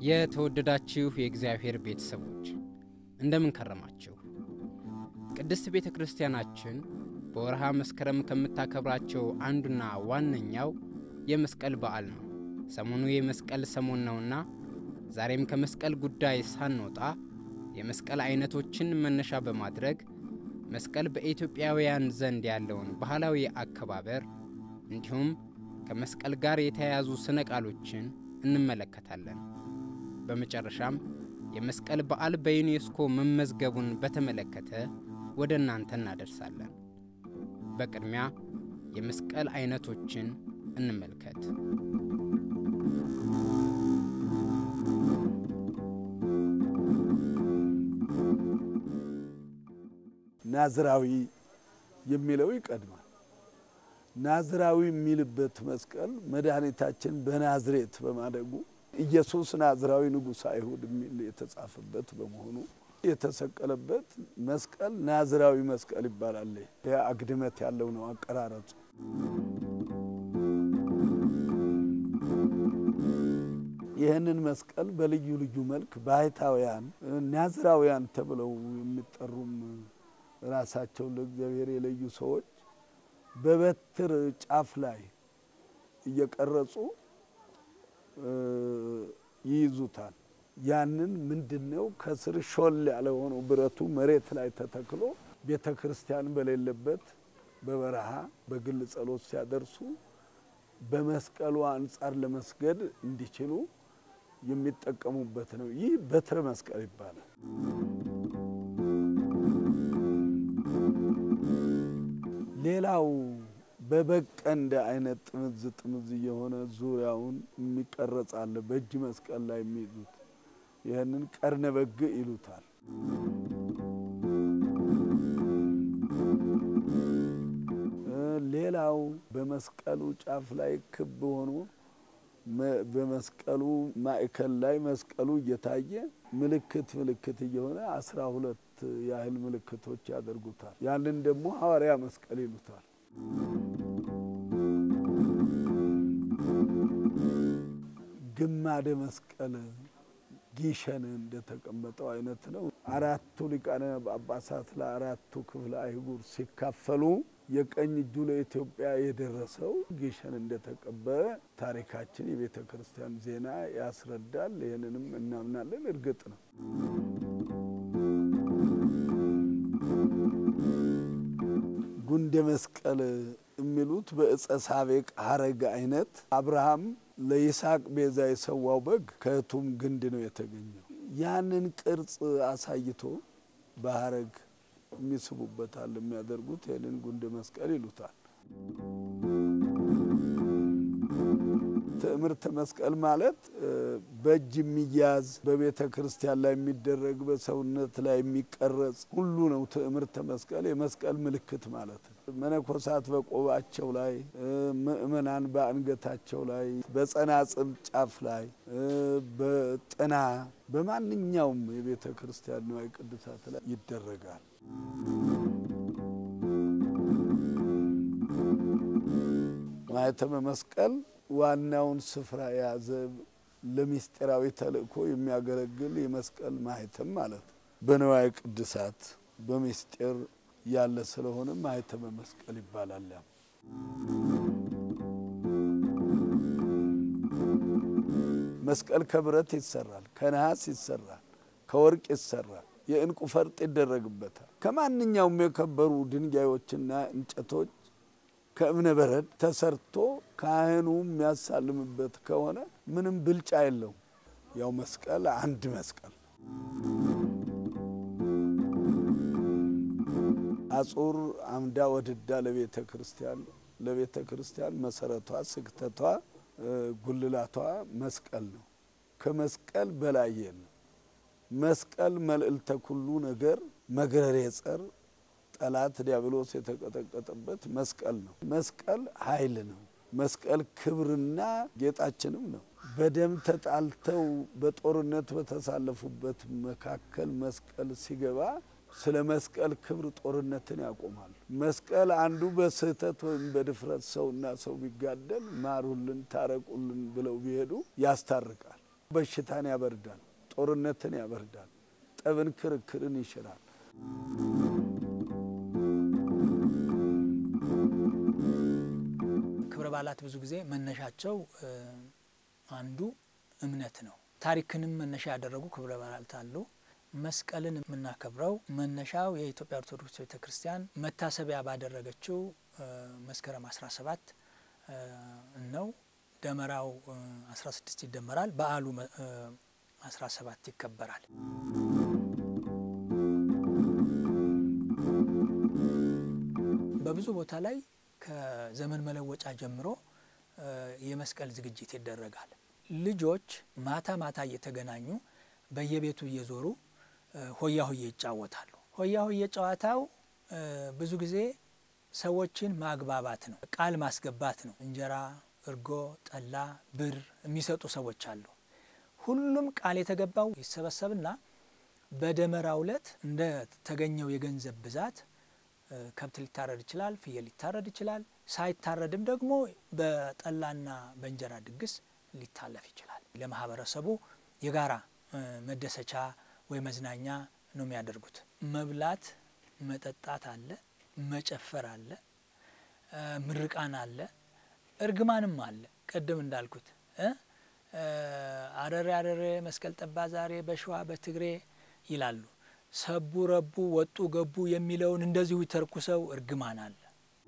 የተወደዳችሁ የእግዚአብሔር ቤተሰቦች እንደምን ከረማችሁ? ቅድስት ቤተ ክርስቲያናችን በወርሃ መስከረም ከምታከብራቸው አንዱና ዋነኛው የመስቀል በዓል ነው። ሰሞኑ የመስቀል ሰሞን ነውና ዛሬም ከመስቀል ጉዳይ ሳንወጣ የመስቀል አይነቶችን መነሻ በማድረግ መስቀል በኢትዮጵያውያን ዘንድ ያለውን ባህላዊ አከባበር እንዲሁም ከመስቀል ጋር የተያያዙ ስነ ቃሎችን እንመለከታለን። በመጨረሻም የመስቀል በዓል በዩኔስኮ መመዝገቡን በተመለከተ ወደ እናንተ እናደርሳለን። በቅድሚያ የመስቀል አይነቶችን እንመልከት። ናዝራዊ የሚለው ይቀድማል። ናዝራዊ የሚልበት መስቀል መድኃኒታችን በናዝሬት በማደጉ ኢየሱስ ናዝራዊ ንጉሥ አይሁድ የሚል የተጻፈበት በመሆኑ የተሰቀለበት መስቀል ናዝራዊ መስቀል ይባላል። ይህ አግድመት ያለው ነው አቀራረጹ። ይህንን መስቀል በልዩ ልዩ መልክ ባህታውያን ናዝራውያን ተብለው የሚጠሩም ራሳቸውን ለእግዚአብሔር የለዩ ሰዎች በበትር ጫፍ ላይ እየቀረጹ ይይዙታል። ያንን ምንድን ነው ከስር ሾል ያለ ሆነው ብረቱ መሬት ላይ ተተክሎ ቤተ ክርስቲያን በሌለበት በበረሃ በግል ጸሎት ሲያደርሱ በመስቀሉ አንጻር ለመስገድ እንዲችሉ የሚጠቀሙበት ነው። ይህ በትረ መስቀል ይባላል። ሌላው በበቀንደ አይነት ጥምዝ ጥምዝ የሆነ ዙሪያውን የሚቀረጽ አለ። በእጅ መስቀል ላይ የሚይዙት ይህንን ቀርነ በግ ይሉታል። ሌላው በመስቀሉ ጫፍ ላይ ክብ ሆኖ በመስቀሉ ማዕከል ላይ መስቀሉ እየታየ ምልክት ምልክት እየሆነ አስራ ሁለት ያህል ምልክቶች ያደርጉታል። ያንን ደግሞ ሐዋርያ መስቀል ይሉታል። ግማደ መስቀል ጊሸን እንደተቀመጠው አይነት ነው። አራቱ ሊቃነ ጳጳሳት ለአራቱ ክፍለ አይጉር ሲካፈሉ የቀኝ እጁ ለኢትዮጵያ የደረሰው ጊሸን እንደተቀበረ ታሪካችን የቤተ ክርስቲያን ዜና ያስረዳል። ይህንንም እናምናለን። እርግጥ ነው። ጉንደ መስቀል የሚሉት በእጸ ሳቤቅ ሀረግ አይነት አብርሃም ለይስሐቅ ቤዛ የሰዋው በግ ከእቱም ግንድ ነው የተገኘው። ያንን ቅርጽ አሳይቶ በሀረግ የሚስቡበታል የሚያደርጉት ይህንን ጉንደ መስቀል ይሉታል። ትዕምርተ መስቀል ማለት በእጅ የሚያዝ በቤተ ክርስቲያን ላይ የሚደረግ በሰውነት ላይ የሚቀረጽ ሁሉ ነው። ትዕምርተ መስቀል የመስቀል ምልክት ማለት ነው። መነኮሳት በቆባቸው ላይ፣ ምእመናን በአንገታቸው ላይ፣ በጸናጽል ጫፍ ላይ፣ በጥና በማንኛውም የቤተ ክርስቲያን ንዋየ ቅድሳት ላይ ይደረጋል። ማኅተመ መስቀል ዋናውን ስፍራ የያዘ ለምስጢራዊ ተልእኮ የሚያገለግል የመስቀል ማኅተም ማለት ነው። በንዋየ ቅድሳት በምስጢር ያለ ስለሆነ ማኅተመ መስቀል ይባላል። ያም መስቀል ከብረት ይሰራል፣ ከነሐስ ይሰራል፣ ከወርቅ ይሰራል፣ የዕንቁ ፈርጥ ይደረግበታል። ከማንኛውም የከበሩ ድንጋዮችና እንጨቶች ከእብነ በረድ ተሰርቶ ካህኑ የሚያሳልምበት ከሆነ ምንም ብልጫ የለውም። ያው መስቀል አንድ መስቀል አጹር አምዳ ወድዳ ለቤተ ክርስቲያን ለቤተ ክርስቲያን መሰረቷ፣ ስክተቷ፣ ጉልላቷ መስቀል ነው። ከመስቀል በላይ የለም። መስቀል መልዕልተ ኩሉ ነገር መግረሬ ጸር ጠላት ዲያብሎስ የተቀጠቀጠበት መስቀል ነው። መስቀል ኃይል ነው። መስቀል ክብርና ጌጣችንም ነው። በደም ተጣልተው በጦርነት በተሳለፉበት መካከል መስቀል ሲገባ ስለ መስቀል ክብር ጦርነትን ያቆማል። መስቀል አንዱ በስህተት ወይም በድፍረት ሰውና ሰው ቢጋደል ማሩልን፣ ታረቁልን ብለው ቢሄዱ ያስታርቃል። በሽታን ያበርዳል፣ ጦርነትን ያበርዳል፣ ጠብን፣ ክርክርን ይሽራል። ክብረ በዓላት ብዙ ጊዜ መነሻቸው አንዱ እምነት ነው። ታሪክንም መነሻ ያደረጉ ክብረ በዓላት አሉ። መስቀልን የምናከብረው መነሻው የኢትዮጵያ ኦርቶዶክስ ቤተ ክርስቲያን መታሰቢያ ባደረገችው መስከረም 17 ነው። ደመራው 16 ይደመራል። በዓሉ 17 ይከበራል። በብዙ ቦታ ላይ ከዘመን መለወጫ ጀምሮ የመስቀል ዝግጅት ይደረጋል። ልጆች ማታ ማታ እየተገናኙ በየቤቱ እየዞሩ ሆያ ሆዬ ይጫወታሉ። ሆያ ሆዬ ጨዋታው ብዙ ጊዜ ሰዎችን ማግባባት ነው፣ ቃል ማስገባት ነው። እንጀራ፣ እርጎ፣ ጠላ፣ ብር የሚሰጡ ሰዎች አሉ። ሁሉም ቃል የተገባው ይሰበሰብና በደመራው ዕለት እንደ ተገኘው የገንዘብ ብዛት ከብት ሊታረድ ይችላል፣ ፍየል ሊታረድ ይችላል። ሳይታረድም ደግሞ በጠላና በእንጀራ ድግስ ሊታለፍ ይችላል። ለማህበረሰቡ የጋራ መደሰቻ ወይ መዝናኛ ነው የሚያደርጉት። መብላት መጠጣት አለ፣ መጨፈር አለ፣ ምርቃን አለ፣ እርግማንም አለ። ቅድም እንዳልኩት አረሬ አረሬ መስቀል ጠባ ዛሬ በሸዋ በትግሬ ይላሉ። ሰቡ ረቡ ወጡ ገቡ የሚለውን እንደዚሁ ተርኩሰው እርግማን አለ።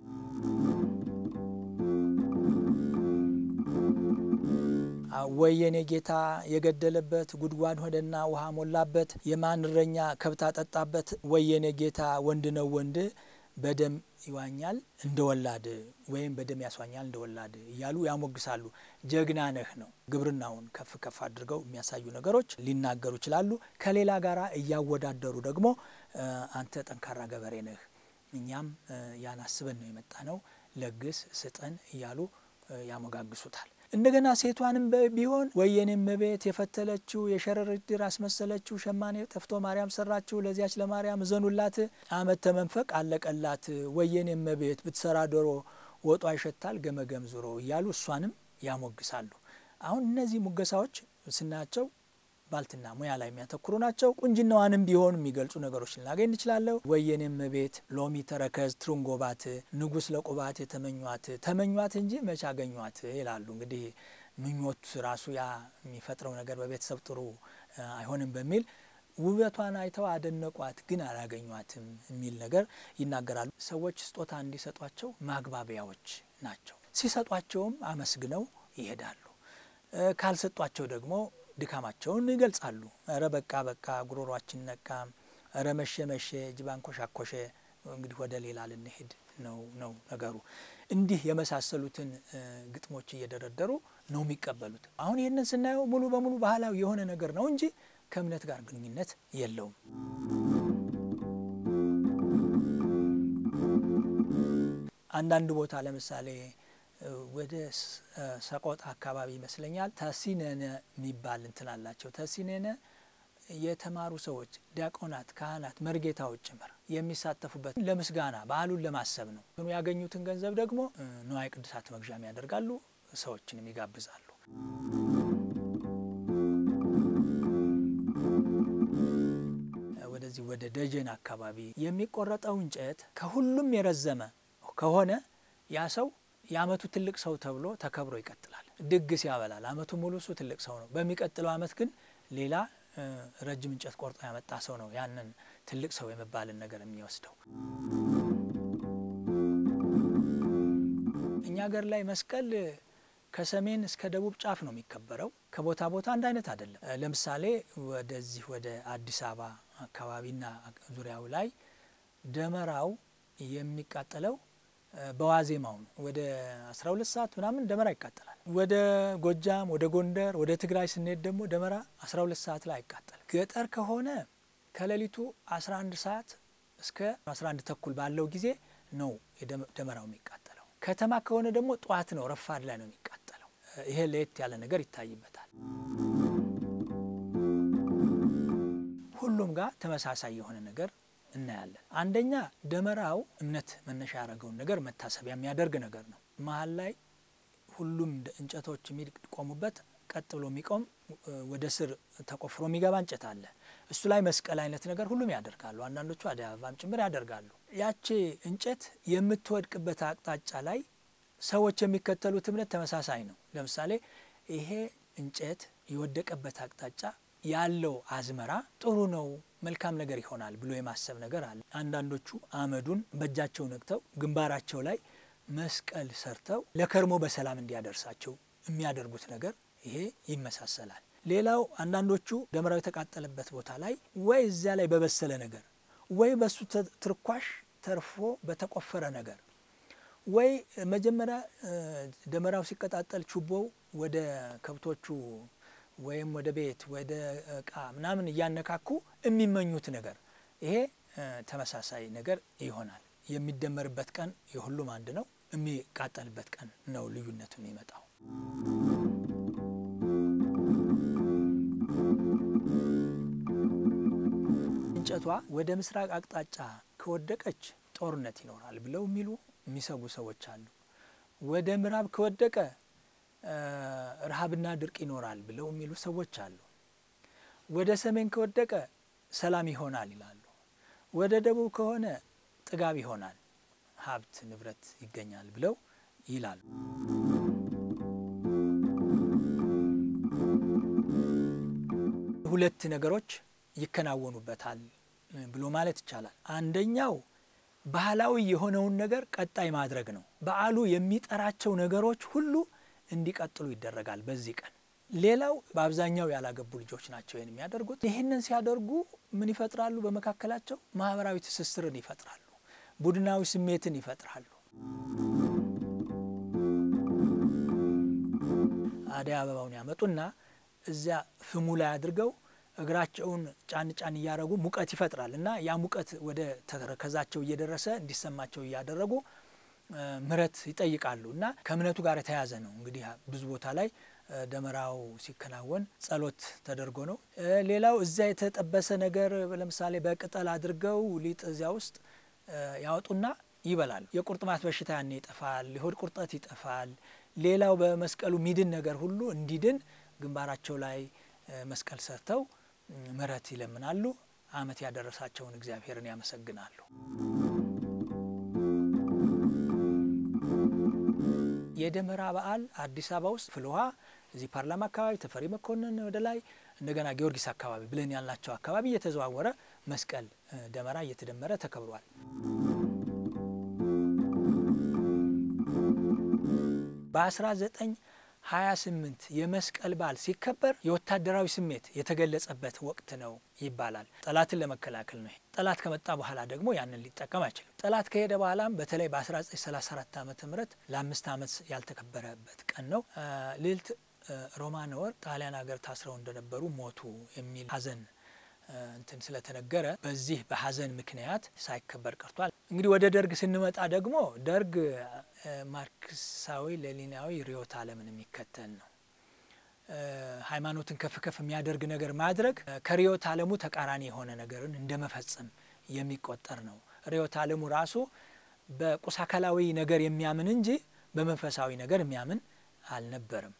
ወየኔ ጌታ የገደለበት ጉድጓድ ሆደና ውሃ ሞላበት፣ የማን እረኛ ከብት አጠጣበት። ወየኔ ጌታ ወንድ ነው ወንድ በደም ይዋኛል እንደ ወላድ ወይም በደም ያስዋኛል እንደ ወላድ እያሉ ያሞግሳሉ። ጀግና ነህ ነው። ግብርናውን ከፍ ከፍ አድርገው የሚያሳዩ ነገሮች ሊናገሩ ይችላሉ። ከሌላ ጋር እያወዳደሩ ደግሞ አንተ ጠንካራ ገበሬ ነህ፣ እኛም ያን አስበን ነው የመጣ ነው፣ ለግስ ስጠን እያሉ ያሞጋግሱታል። እንደገና ሴቷንም ቢሆን ወየኔም ቤት የፈተለችው የሸረሪት ድር አስመሰለችው፣ ሸማኔ ጠፍቶ ማርያም ሰራችው፣ ለዚያች ለማርያም እዘኑላት፣ አመት ተመንፈቅ አለቀላት፣ ወየኔም ቤት ብትሰራ ዶሮ ወጧ ይሸታል ገመገም ዙሮ እያሉ እሷንም ያሞግሳሉ። አሁን እነዚህ ሙገሳዎች ስናያቸው ባልትና ሙያ ላይ የሚያተኩሩ ናቸው። ቁንጅናዋንም ቢሆን የሚገልጹ ነገሮች ልናገኝ እንችላለሁ። ወየኔም ቤት ሎሚ ተረከዝ ትሩንጎባት ንጉሥ ለቁባት የተመኟት ተመኟት እንጂ መቼ አገኟት ይላሉ። እንግዲህ ምኞት ራሱ ያ የሚፈጥረው ነገር በቤተሰብ ጥሩ አይሆንም በሚል ውበቷን አይተው አደነቋት፣ ግን አላገኟትም የሚል ነገር ይናገራሉ። ሰዎች ስጦታ እንዲሰጧቸው ማግባቢያዎች ናቸው። ሲሰጧቸውም አመስግነው ይሄዳሉ። ካልሰጧቸው ደግሞ ድካማቸውን ይገልጻሉ። እረ በቃ በቃ ጉሮሯችን ነቃ፣ እረ መሸ መሸ፣ ጅባን ኮሻኮሸ፣ እንግዲህ ወደ ሌላ ልንሄድ ነው ነው ነገሩ። እንዲህ የመሳሰሉትን ግጥሞች እየደረደሩ ነው የሚቀበሉት። አሁን ይህንን ስናየው ሙሉ በሙሉ ባህላዊ የሆነ ነገር ነው እንጂ ከእምነት ጋር ግንኙነት የለውም። አንዳንድ ቦታ ለምሳሌ ወደ ሰቆጣ አካባቢ ይመስለኛል ተሲነነ የሚባል እንትን አላቸው። ተሲነነ የተማሩ ሰዎች ዲያቆናት፣ ካህናት፣ መርጌታዎች ጭምር የሚሳተፉበት ለምስጋና በዓሉን ለማሰብ ነው። ያገኙትን ገንዘብ ደግሞ ንዋየ ቅድሳት መግዣም ያደርጋሉ፣ ሰዎችንም ይጋብዛሉ። ወደዚህ ወደ ደጀን አካባቢ የሚቆረጠው እንጨት ከሁሉም የረዘመ ከሆነ ያ ሰው የአመቱ ትልቅ ሰው ተብሎ ተከብሮ ይቀጥላል። ድግስ ያበላል። አመቱ ሙሉ እሱ ትልቅ ሰው ነው። በሚቀጥለው አመት ግን ሌላ ረጅም እንጨት ቆርጦ ያመጣ ሰው ነው ያንን ትልቅ ሰው የመባልን ነገር የሚወስደው። እኛ ሀገር ላይ መስቀል ከሰሜን እስከ ደቡብ ጫፍ ነው የሚከበረው። ከቦታ ቦታ አንድ አይነት አይደለም። ለምሳሌ ወደዚህ ወደ አዲስ አበባ አካባቢና ዙሪያው ላይ ደመራው የሚቃጠለው በዋዜማው ነው። ወደ 12 ሰዓት ምናምን ደመራ ይቃጠላል። ወደ ጎጃም፣ ወደ ጎንደር፣ ወደ ትግራይ ስንሄድ ደግሞ ደመራ 12 ሰዓት ላይ አይቃጠልም። ገጠር ከሆነ ከሌሊቱ 11 ሰዓት እስከ 11 ተኩል ባለው ጊዜ ነው ደመራው የሚቃጠለው። ከተማ ከሆነ ደግሞ ጠዋት ነው፣ ረፋድ ላይ ነው የሚቃጠለው። ይሄ ለየት ያለ ነገር ይታይበታል። ሁሉም ጋር ተመሳሳይ የሆነ ነገር እናያለን። አንደኛ ደመራው እምነት መነሻ ያደረገውን ነገር መታሰቢያ የሚያደርግ ነገር ነው። መሀል ላይ ሁሉም እንጨቶች የሚቆሙበት ቀጥ ብሎ የሚቆም ወደ ስር ተቆፍሮ የሚገባ እንጨት አለ። እሱ ላይ መስቀል አይነት ነገር ሁሉም ያደርጋሉ። አንዳንዶቹ አደይ አበባም ጭምር ያደርጋሉ። ያቺ እንጨት የምትወድቅበት አቅጣጫ ላይ ሰዎች የሚከተሉት እምነት ተመሳሳይ ነው። ለምሳሌ ይሄ እንጨት የወደቀበት አቅጣጫ ያለው አዝመራ ጥሩ ነው፣ መልካም ነገር ይሆናል ብሎ የማሰብ ነገር አለ። አንዳንዶቹ አመዱን በእጃቸው ነቅተው ግንባራቸው ላይ መስቀል ሰርተው ለከርሞ በሰላም እንዲያደርሳቸው የሚያደርጉት ነገር ይሄ ይመሳሰላል። ሌላው አንዳንዶቹ ደመራው የተቃጠለበት ቦታ ላይ ወይ እዚያ ላይ በበሰለ ነገር ወይ በሱ ትርኳሽ ተርፎ በተቆፈረ ነገር ወይ መጀመሪያ ደመራው ሲቀጣጠል ችቦው ወደ ከብቶቹ ወይም ወደ ቤት ወደ እቃ ምናምን እያነካኩ የሚመኙት ነገር ይሄ ተመሳሳይ ነገር ይሆናል። የሚደመርበት ቀን የሁሉም አንድ ነው። የሚቃጠልበት ቀን ነው ልዩነቱ የሚመጣው። እንጨቷ ወደ ምስራቅ አቅጣጫ ከወደቀች ጦርነት ይኖራል ብለው የሚሉ የሚሰጉ ሰዎች አሉ። ወደ ምዕራብ ከወደቀ ረሃብና ድርቅ ይኖራል ብለው የሚሉ ሰዎች አሉ። ወደ ሰሜን ከወደቀ ሰላም ይሆናል ይላሉ። ወደ ደቡብ ከሆነ ጥጋብ ይሆናል፣ ሀብት ንብረት ይገኛል ብለው ይላሉ። ሁለት ነገሮች ይከናወኑበታል ብሎ ማለት ይቻላል። አንደኛው ባህላዊ የሆነውን ነገር ቀጣይ ማድረግ ነው። በዓሉ የሚጠራቸው ነገሮች ሁሉ እንዲቀጥሉ ይደረጋል በዚህ ቀን። ሌላው በአብዛኛው ያላገቡ ልጆች ናቸው ይህን የሚያደርጉት። ይህንን ሲያደርጉ ምን ይፈጥራሉ? በመካከላቸው ማህበራዊ ትስስርን ይፈጥራሉ፣ ቡድናዊ ስሜትን ይፈጥራሉ። አደይ አበባውን ያመጡና እዚያ ፍሙ ላይ አድርገው እግራቸውን ጫን ጫን እያደረጉ ሙቀት ይፈጥራል እና ያ ሙቀት ወደ ተረከዛቸው እየደረሰ እንዲሰማቸው እያደረጉ ምሕረት ይጠይቃሉ እና ከእምነቱ ጋር የተያያዘ ነው። እንግዲህ ብዙ ቦታ ላይ ደመራው ሲከናወን ጸሎት ተደርጎ ነው። ሌላው እዚያ የተጠበሰ ነገር ለምሳሌ በቅጠል አድርገው ሊጥ እዚያ ውስጥ ያወጡና ይበላሉ። የቁርጥማት በሽታ ያኔ ይጠፋል። የሆድ ቁርጠት ይጠፋል። ሌላው በመስቀሉ ሚድን ነገር ሁሉ እንዲድን ግንባራቸው ላይ መስቀል ሰርተው ምሕረት ይለምናሉ። ዓመት ያደረሳቸውን እግዚአብሔርን ያመሰግናሉ። የደመራ በዓል አዲስ አበባ ውስጥ ፍልውሃ እዚህ ፓርላማ አካባቢ ተፈሪ መኮንን ወደ ላይ እንደገና ጊዮርጊስ አካባቢ ብለን ያልናቸው አካባቢ እየተዘዋወረ መስቀል ደመራ እየተደመረ ተከብሯል። በ1928 የመስቀል በዓል ሲከበር የወታደራዊ ስሜት የተገለጸበት ወቅት ነው ይባላል። ጠላትን ለመከላከል ነው። ጠላት ከመጣ በኋላ ደግሞ ያንን ሊጠቀም አይችልም። ጠላት ከሄደ በኋላም በተለይ በ1934 ዓ ም ለአምስት ዓመት ያልተከበረበት ቀን ነው። ልዕልት ሮማነ ወርቅ ጣሊያን ሀገር ታስረው እንደነበሩ ሞቱ የሚል ሐዘን እንትን ስለተነገረ በዚህ በሐዘን ምክንያት ሳይከበር ቀርቷል። እንግዲህ ወደ ደርግ ስንመጣ ደግሞ ደርግ ማርክሳዊ ሌኒናዊ ርዕዮተ ዓለምን የሚከተል ነው። ሃይማኖትን ከፍ ከፍ የሚያደርግ ነገር ማድረግ ከርዕዮተ ዓለሙ ተቃራኒ የሆነ ነገርን እንደ መፈጸም የሚቆጠር ነው። ርዕዮተ ዓለሙ ራሱ በቁስ አካላዊ ነገር የሚያምን እንጂ በመንፈሳዊ ነገር የሚያምን አልነበረም።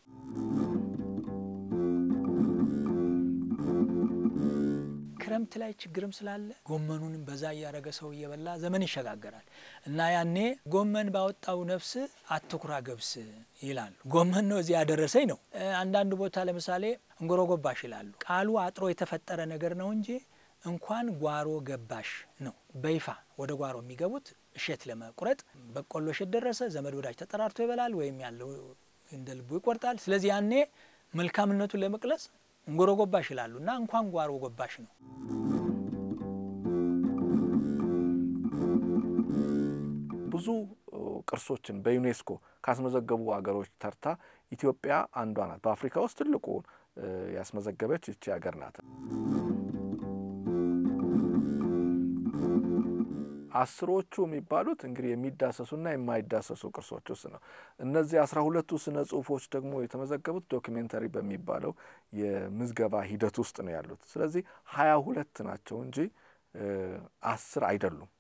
ክረምት ላይ ችግርም ስላለ ጎመኑንም በዛ እያደረገ ሰው እየበላ ዘመን ይሸጋገራል እና ያኔ ጎመን ባወጣው ነፍስ አትኩራ ገብስ ይላሉ። ጎመን ነው እዚህ ያደረሰኝ ነው። አንዳንድ ቦታ ለምሳሌ እንጎሮ ጎባሽ ይላሉ። ቃሉ አጥሮ የተፈጠረ ነገር ነው እንጂ እንኳን ጓሮ ገባሽ ነው። በይፋ ወደ ጓሮ የሚገቡት እሸት ለመቁረጥ በቆሎ እሸት ደረሰ፣ ዘመድ ወዳጅ ተጠራርቶ ይበላል፣ ወይም ያለው እንደ ልቡ ይቆርጣል። ስለዚህ ያኔ መልካምነቱን ለመግለጽ እንጎሮ ጎባሽ ይላሉ እና እንኳን ጓሮ ጎባሽ ነው። ብዙ ቅርሶችን በዩኔስኮ ካስመዘገቡ ሀገሮች ተርታ ኢትዮጵያ አንዷ ናት። በአፍሪካ ውስጥ ትልቁ ያስመዘገበች ይቺ ሀገር ናት። አስሮቹ የሚባሉት እንግዲህ የሚዳሰሱና የማይዳሰሱ ቅርሶች ውስጥ ነው። እነዚህ አስራ ሁለቱ ስነ ጽሁፎች ደግሞ የተመዘገቡት ዶኪሜንተሪ በሚባለው የምዝገባ ሂደት ውስጥ ነው ያሉት። ስለዚህ ሀያ ሁለት ናቸው እንጂ አስር አይደሉም።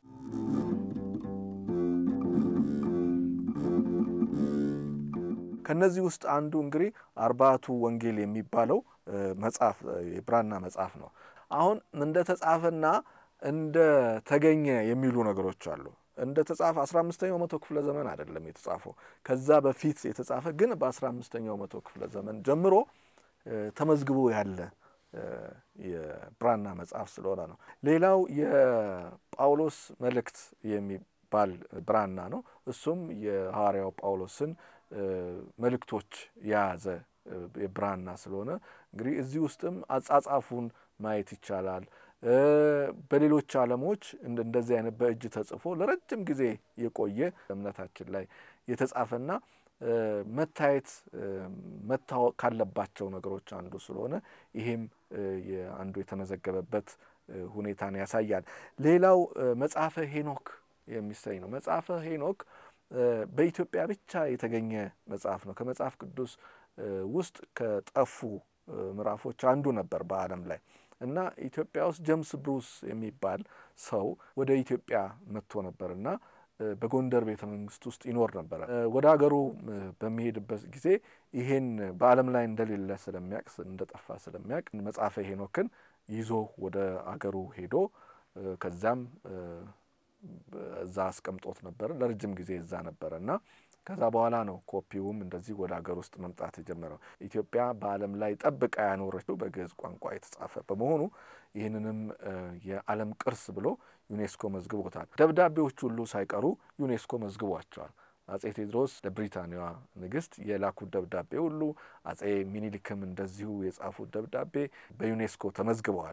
ከነዚህ ውስጥ አንዱ እንግዲህ አርባቱ ወንጌል የሚባለው መጽሐፍ የብራና መጽሐፍ ነው። አሁን እንደ ተጻፈና እንደ ተገኘ የሚሉ ነገሮች አሉ። እንደ ተጻፈ አስራ አምስተኛው መቶ ክፍለ ዘመን አይደለም የተጻፈው ከዛ በፊት የተጻፈ ግን በአስራ አምስተኛው መቶ ክፍለ ዘመን ጀምሮ ተመዝግቦ ያለ የብራና መጽሐፍ ስለሆነ ነው። ሌላው የጳውሎስ መልእክት የሚባል ብራና ነው። እሱም የሐዋርያው ጳውሎስን መልእክቶች የያዘ የብራና ስለሆነ እንግዲህ እዚህ ውስጥም አጻጻፉን ማየት ይቻላል። በሌሎች ዓለሞች እንደዚህ አይነት በእጅ ተጽፎ ለረጅም ጊዜ የቆየ እምነታችን ላይ የተጻፈና መታየት መታወቅ ካለባቸው ነገሮች አንዱ ስለሆነ ይሄም አንዱ የተመዘገበበት ሁኔታን ያሳያል። ሌላው መጽሐፈ ሄኖክ የሚሰኝ ነው። መጽሐፈ ሄኖክ በኢትዮጵያ ብቻ የተገኘ መጽሐፍ ነው። ከመጽሐፍ ቅዱስ ውስጥ ከጠፉ ምዕራፎች አንዱ ነበር በዓለም ላይ እና ኢትዮጵያ ውስጥ ጀምስ ብሩስ የሚባል ሰው ወደ ኢትዮጵያ መጥቶ ነበር እና በጎንደር ቤተ መንግስት ውስጥ ይኖር ነበረ። ወደ ሀገሩ በሚሄድበት ጊዜ ይሄን በዓለም ላይ እንደሌለ ስለሚያውቅ እንደጠፋ ስለሚያውቅ መጽሐፈ ሄኖክን ይዞ ወደ አገሩ ሄዶ ከዛም እዛ አስቀምጦት ነበረ። ለረጅም ጊዜ እዛ ነበረ እና ከዛ በኋላ ነው ኮፒውም እንደዚህ ወደ ሀገር ውስጥ መምጣት የጀመረው። ኢትዮጵያ በዓለም ላይ ጠብቃ ያኖረችው በግዕዝ ቋንቋ የተጻፈ በመሆኑ ይህንንም የዓለም ቅርስ ብሎ ዩኔስኮ መዝግቦታል። ደብዳቤዎች ሁሉ ሳይቀሩ ዩኔስኮ መዝግቧቸዋል። አጼ ቴዎድሮስ ለብሪታንያዋ ንግስት የላኩት ደብዳቤ ሁሉ አጼ ሚኒሊክም እንደዚሁ የጻፉት ደብዳቤ በዩኔስኮ ተመዝግበዋል።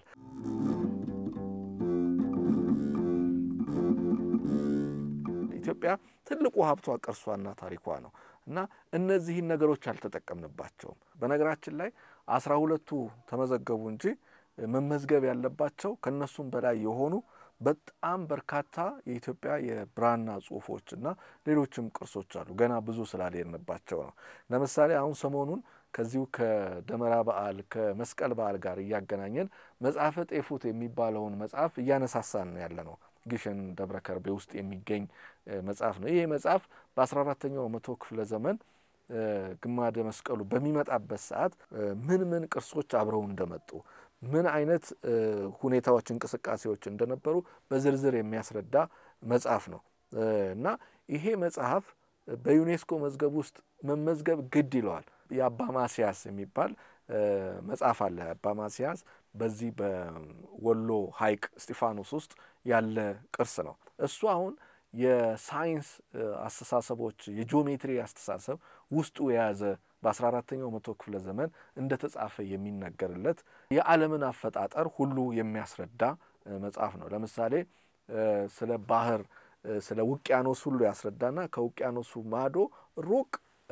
ኢትዮጵያ ትልቁ ሀብቷ ቅርሷና ታሪኳ ነው እና እነዚህን ነገሮች አልተጠቀምንባቸውም። በነገራችን ላይ አስራ ሁለቱ ተመዘገቡ እንጂ መመዝገብ ያለባቸው ከእነሱም በላይ የሆኑ በጣም በርካታ የኢትዮጵያ የብራና ጽሁፎች እና ሌሎችም ቅርሶች አሉ። ገና ብዙ ስላልሄድንባቸው ነው። ለምሳሌ አሁን ሰሞኑን ከዚሁ ከደመራ በዓል ከመስቀል በዓል ጋር እያገናኘን መጽሐፈ ጤፉት የሚባለውን መጽሐፍ እያነሳሳን ያለ ነው። ግሸን ደብረ ከርቤ ውስጥ የሚገኝ መጽሐፍ ነው። ይህ መጽሐፍ በአስራ አራተኛው መቶ ክፍለ ዘመን ግማደ መስቀሉ በሚመጣበት ሰዓት ምን ምን ቅርሶች አብረው እንደመጡ ምን አይነት ሁኔታዎች፣ እንቅስቃሴዎች እንደነበሩ በዝርዝር የሚያስረዳ መጽሐፍ ነው እና ይሄ መጽሐፍ በዩኔስኮ መዝገብ ውስጥ መመዝገብ ግድ ይለዋል። የአባ ማስያስ የሚባል መጽሐፍ አለ። አባ ማስያስ በዚህ በወሎ ሐይቅ እስጢፋኖስ ውስጥ ያለ ቅርስ ነው። እሱ አሁን የሳይንስ አስተሳሰቦች የጂኦሜትሪ አስተሳሰብ ውስጡ የያዘ በአስራ አራተኛው መቶ ክፍለ ዘመን እንደ ተጻፈ የሚነገርለት የዓለምን አፈጣጠር ሁሉ የሚያስረዳ መጽሐፍ ነው። ለምሳሌ ስለ ባህር፣ ስለ ውቅያኖስ ሁሉ ያስረዳና ከውቅያኖሱ ማዶ ሩቅ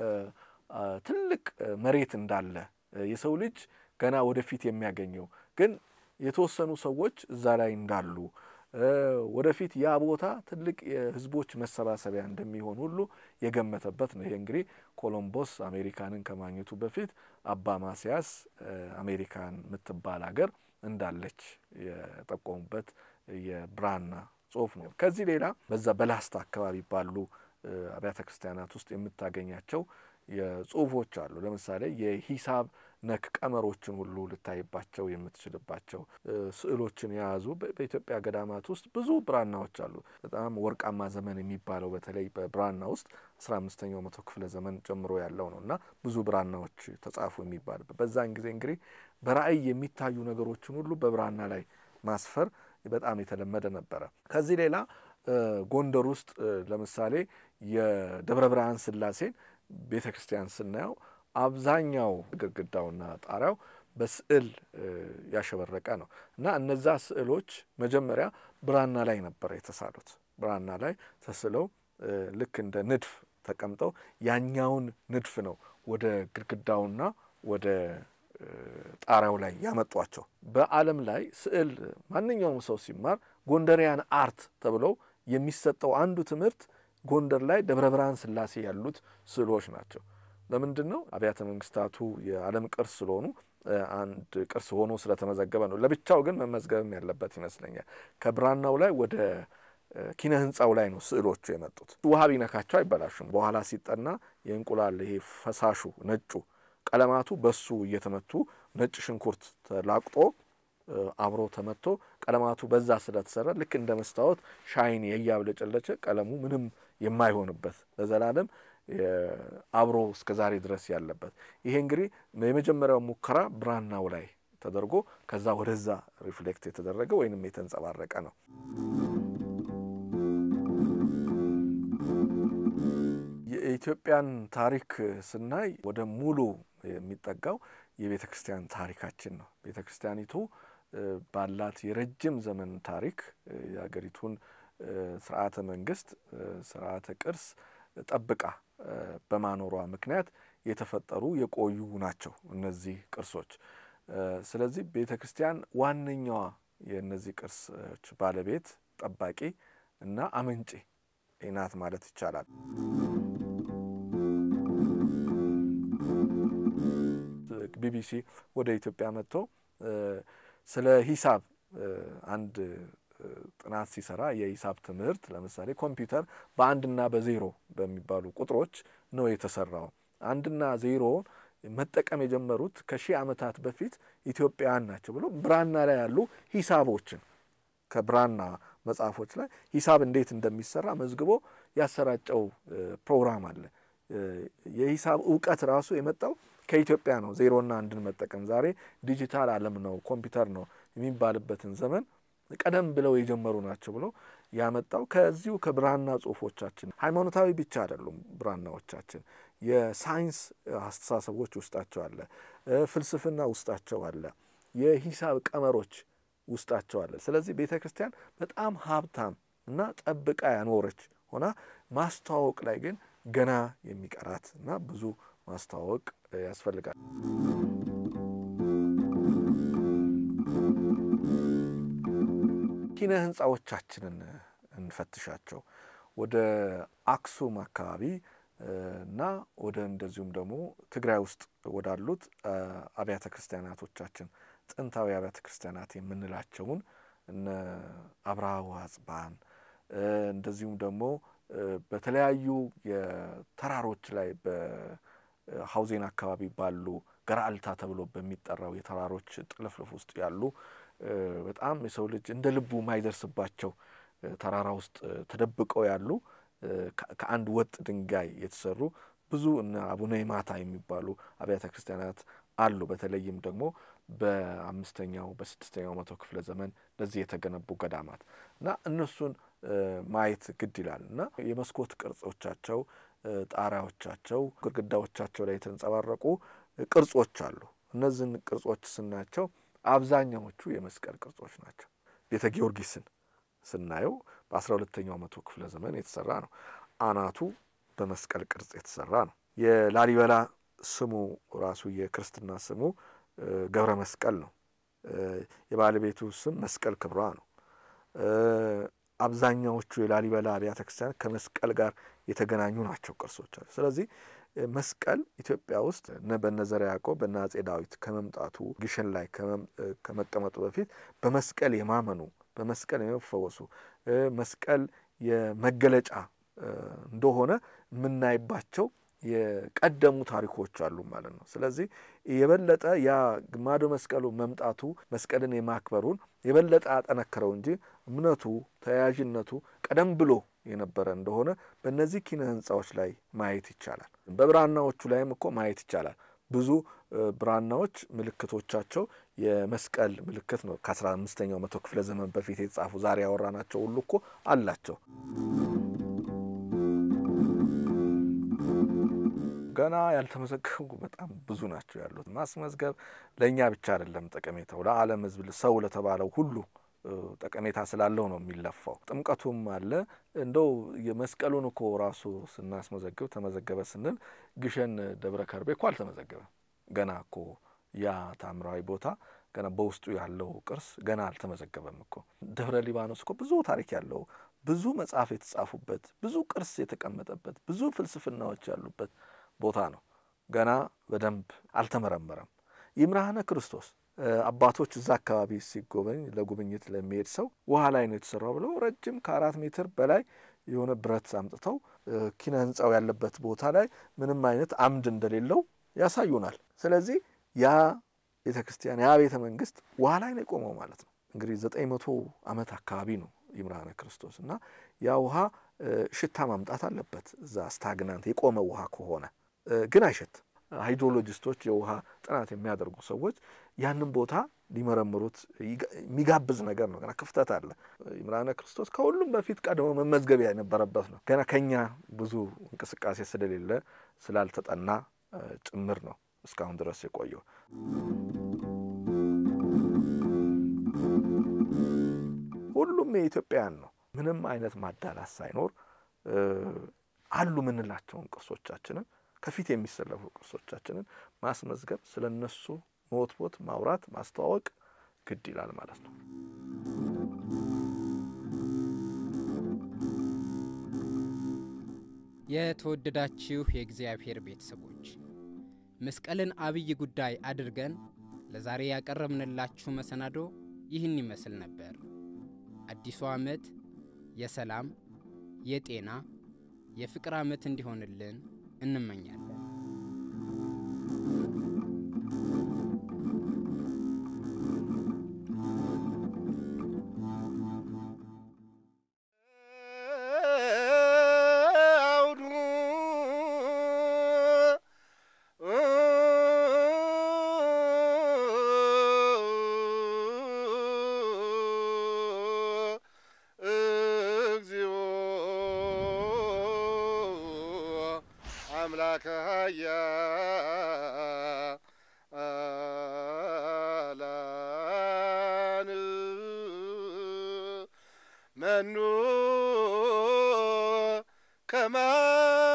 ትልቅ መሬት እንዳለ የሰው ልጅ ገና ወደፊት የሚያገኘው ግን የተወሰኑ ሰዎች እዛ ላይ እንዳሉ ወደፊት ያ ቦታ ትልቅ የሕዝቦች መሰባሰቢያ እንደሚሆን ሁሉ የገመተበት ነው። ይሄ እንግዲህ ኮሎምቦስ አሜሪካንን ከማግኘቱ በፊት አባ ማስያስ አሜሪካን የምትባል ሀገር እንዳለች የጠቆሙበት የብራና ጽሑፍ ነው። ከዚህ ሌላ በዛ በላስታ አካባቢ ባሉ አብያተ ክርስቲያናት ውስጥ የምታገኛቸው የጽሁፎች አሉ። ለምሳሌ የሂሳብ ነክ ቀመሮችን ሁሉ ልታይባቸው የምትችልባቸው ስዕሎችን የያዙ በኢትዮጵያ ገዳማት ውስጥ ብዙ ብራናዎች አሉ። በጣም ወርቃማ ዘመን የሚባለው በተለይ በብራና ውስጥ አስራ አምስተኛው መቶ ክፍለ ዘመን ጀምሮ ያለው ነው እና ብዙ ብራናዎች ተጻፉ የሚባልበት በዛን ጊዜ እንግዲህ በራእይ የሚታዩ ነገሮችን ሁሉ በብራና ላይ ማስፈር በጣም የተለመደ ነበረ። ከዚህ ሌላ ጎንደር ውስጥ ለምሳሌ የደብረ ብርሃን ስላሴን ቤተ ክርስቲያን ስናየው አብዛኛው ግድግዳውና ጣሪያው በስዕል ያሸበረቀ ነው እና እነዛ ስዕሎች መጀመሪያ ብራና ላይ ነበር የተሳሉት። ብራና ላይ ተስለው ልክ እንደ ንድፍ ተቀምጠው ያኛውን ንድፍ ነው ወደ ግድግዳውና ወደ ጣሪያው ላይ ያመጧቸው። በዓለም ላይ ስዕል ማንኛውም ሰው ሲማር ጎንደሪያን አርት ተብለው የሚሰጠው አንዱ ትምህርት ጎንደር ላይ ደብረ ብርሃን ስላሴ ያሉት ስዕሎች ናቸው። ለምንድን ነው? አብያተ መንግስታቱ የዓለም ቅርስ ስለሆኑ አንድ ቅርስ ሆኖ ስለተመዘገበ ነው። ለብቻው ግን መመዝገብም ያለበት ይመስለኛል። ከብራናው ላይ ወደ ኪነ ህንፃው ላይ ነው ስዕሎቹ የመጡት። ውሃ ቢነካቸው አይበላሹም። በኋላ ሲጠና የእንቁላል ይሄ ፈሳሹ ነጩ ቀለማቱ በሱ እየተመቱ ነጭ ሽንኩርት ተላቅጦ አብሮ ተመቶ ቀለማቱ በዛ ስለተሰራ ልክ እንደ መስታወት ሻይን እያብለጨለጨ ቀለሙ ምንም የማይሆንበት ለዘላለም አብሮ እስከ ዛሬ ድረስ ያለበት ይሄ እንግዲህ የመጀመሪያው ሙከራ ብራናው ላይ ተደርጎ ከዛ ወደዛ ሪፍሌክት የተደረገ ወይንም የተንጸባረቀ ነው። የኢትዮጵያን ታሪክ ስናይ ወደ ሙሉ የሚጠጋው የቤተ ክርስቲያን ታሪካችን ነው። ቤተ ክርስቲያኒቱ ባላት የረጅም ዘመን ታሪክ የሀገሪቱን ስርዓተ መንግስት፣ ስርዓተ ቅርስ ጠብቃ በማኖሯ ምክንያት የተፈጠሩ የቆዩ ናቸው እነዚህ ቅርሶች። ስለዚህ ቤተ ክርስቲያን ዋነኛዋ የእነዚህ ቅርሶች ባለቤት፣ ጠባቂ እና አመንጪ ናት ማለት ይቻላል። ቢቢሲ ወደ ኢትዮጵያ መጥቶ ስለ ሂሳብ አንድ ጥናት ሲሰራ የሂሳብ ትምህርት ለምሳሌ ኮምፒውተር በአንድና በዜሮ በሚባሉ ቁጥሮች ነው የተሰራው። አንድና ዜሮውን መጠቀም የጀመሩት ከሺህ ዓመታት በፊት ኢትዮጵያውያን ናቸው ብሎ ብራና ላይ ያሉ ሂሳቦችን ከብራና መጽሐፎች ላይ ሂሳብ እንዴት እንደሚሰራ መዝግቦ ያሰራጨው ፕሮግራም አለ። የሂሳብ እውቀት ራሱ የመጣው ከኢትዮጵያ ነው። ዜሮና አንድን መጠቀም ዛሬ ዲጂታል ዓለም ነው ኮምፒውተር ነው የሚባልበትን ዘመን ቀደም ብለው የጀመሩ ናቸው ብሎ ያመጣው ከዚሁ ከብራና ጽሁፎቻችን። ሃይማኖታዊ ብቻ አይደሉም ብራናዎቻችን፣ የሳይንስ አስተሳሰቦች ውስጣቸው አለ፣ ፍልስፍና ውስጣቸው አለ፣ የሂሳብ ቀመሮች ውስጣቸው አለ። ስለዚህ ቤተ ክርስቲያን በጣም ሀብታም እና ጠብቃ ያኖረች ሆና ማስተዋወቅ ላይ ግን ገና የሚቀራት እና ብዙ ማስተዋወቅ ያስፈልጋል። ኪነ ህንፃዎቻችንን እንፈትሻቸው። ወደ አክሱም አካባቢ እና ወደ እንደዚሁም ደግሞ ትግራይ ውስጥ ወዳሉት አብያተ ክርስቲያናቶቻችን ጥንታዊ አብያተ ክርስቲያናት የምንላቸውን እነ አብርሃ ወአጽብሃን እንደዚሁም ደግሞ በተለያዩ የተራሮች ላይ በሀውዜን አካባቢ ባሉ ገራልታ ተብሎ በሚጠራው የተራሮች ጥልፍልፍ ውስጥ ያሉ በጣም የሰው ልጅ እንደ ልቡ የማይደርስባቸው ተራራ ውስጥ ተደብቀው ያሉ ከአንድ ወጥ ድንጋይ የተሰሩ ብዙ እነ አቡነ ይማታ የሚባሉ አብያተ ክርስቲያናት አሉ። በተለይም ደግሞ በአምስተኛው በስድስተኛው መቶ ክፍለ ዘመን ለዚህ የተገነቡ ገዳማት እና እነሱን ማየት ግድ ይላል እና የመስኮት ቅርጾቻቸው፣ ጣሪያዎቻቸው፣ ግድግዳዎቻቸው ላይ የተንጸባረቁ ቅርጾች አሉ። እነዚህን ቅርጾች ስናያቸው አብዛኛዎቹ የመስቀል ቅርጾች ናቸው። ቤተ ጊዮርጊስን ስናየው በአስራ ሁለተኛው መቶ ክፍለ ዘመን የተሰራ ነው። አናቱ በመስቀል ቅርጽ የተሰራ ነው። የላሊበላ ስሙ ራሱ የክርስትና ስሙ ገብረ መስቀል ነው። የባለቤቱ ስም መስቀል ክብሯ ነው። አብዛኛዎቹ የላሊበላ አብያተ ክርስቲያናት ከመስቀል ጋር የተገናኙ ናቸው ቅርሶች አሉ። ስለዚህ መስቀል ኢትዮጵያ ውስጥ በነ ዘርዓ ያዕቆብ በነ አጼ ዳዊት ከመምጣቱ ግሸን ላይ ከመቀመጡ በፊት በመስቀል የማመኑ በመስቀል የመፈወሱ መስቀል የመገለጫ እንደሆነ የምናይባቸው የቀደሙ ታሪኮች አሉ ማለት ነው። ስለዚህ የበለጠ ያ ግማደ መስቀሉ መምጣቱ መስቀልን የማክበሩን የበለጠ አጠነክረው እንጂ እምነቱ ተያያዥነቱ ቀደም ብሎ የነበረ እንደሆነ በእነዚህ ኪነ ህንፃዎች ላይ ማየት ይቻላል። በብራናዎቹ ላይም እኮ ማየት ይቻላል። ብዙ ብራናዎች ምልክቶቻቸው የመስቀል ምልክት ነው። ከአስራ አምስተኛው መቶ ክፍለ ዘመን በፊት የተጻፉ ዛሬ ያወራናቸው ሁሉ እኮ አላቸው። ገና ያልተመዘገቡ በጣም ብዙ ናቸው ያሉት። ማስመዝገብ ለእኛ ብቻ አይደለም ጠቀሜታው፣ ለዓለም ሕዝብ ሰው ለተባለው ሁሉ ጠቀሜታ ስላለው ነው የሚለፋው። ጥምቀቱም አለ። እንደው የመስቀሉን እኮ ራሱ ስናስመዘግብ ተመዘገበ ስንል ግሸን ደብረ ከርቤ እኮ አልተመዘገበም። ገና እኮ ያ ታምራዊ ቦታ ገና በውስጡ ያለው ቅርስ ገና አልተመዘገበም እኮ። ደብረ ሊባኖስ እኮ ብዙ ታሪክ ያለው ብዙ መጽሐፍ የተጻፉበት ብዙ ቅርስ የተቀመጠበት ብዙ ፍልስፍናዎች ያሉበት ቦታ ነው። ገና በደንብ አልተመረመረም። ይምርሃነ ክርስቶስ አባቶች እዛ አካባቢ ሲጎበኝ ለጉብኝት ለሚሄድ ሰው ውሃ ላይ ነው የተሰራው ብለው ረጅም ከአራት ሜትር በላይ የሆነ ብረት አምጥተው ኪነ ህንፃው ያለበት ቦታ ላይ ምንም አይነት አምድ እንደሌለው ያሳዩናል። ስለዚህ ያ ቤተ ክርስቲያን ያ ቤተ መንግስት ውሃ ላይ ነው የቆመው ማለት ነው። እንግዲህ ዘጠኝ መቶ ዓመት አካባቢ ነው ይምርሃነ ክርስቶስ እና ያ ውሃ ሽታ ማምጣት አለበት። እዛ ስታግናንት የቆመ ውሃ ከሆነ ግን አይሸት ሃይድሮሎጂስቶች የውሃ ጥናት የሚያደርጉ ሰዎች ያንን ቦታ ሊመረምሩት የሚጋብዝ ነገር ነው። ገና ክፍተት አለ። ይምርሃነ ክርስቶስ ከሁሉም በፊት ቀድሞ መመዝገቢያ የነበረበት ነው። ገና ከኛ ብዙ እንቅስቃሴ ስለሌለ ስላልተጠና ጭምር ነው እስካሁን ድረስ የቆየው። ሁሉም የኢትዮጵያውያን ነው። ምንም አይነት ማዳላት ሳይኖር አሉ ምንላቸውን ቅርሶቻችንን ከፊት የሚሰለፉ ቅርሶቻችንን ማስመዝገብ፣ ስለ እነሱ መወትወት፣ ማውራት፣ ማስተዋወቅ ግድ ይላል ማለት ነው። የተወደዳችሁ የእግዚአብሔር ቤተሰቦች መስቀልን አብይ ጉዳይ አድርገን ለዛሬ ያቀረብንላችሁ መሰናዶ ይህን ይመስል ነበር። አዲሱ ዓመት የሰላም፣ የጤና፣ የፍቅር ዓመት እንዲሆንልን እንመኛለን። አምላከ ኃያላን መኑ ከማ